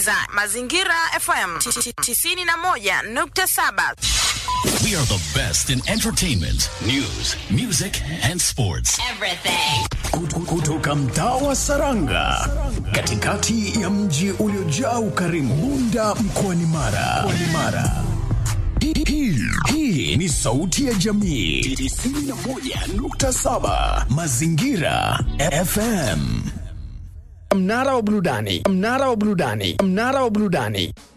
unasikiliza Mazingira FM 91.7. We are the best in entertainment, news, music and sports. Kutu- kutoka mtaa wa Saranga katikati ya mji uliojaa ukarimu Bunda mkoani Mara. Mkoani Mara. Hii- Hii hii ni sauti ya jamii 91.7 Mazingira FM. Mnara wa burudani, mnara wa burudani, mnara wa burudani.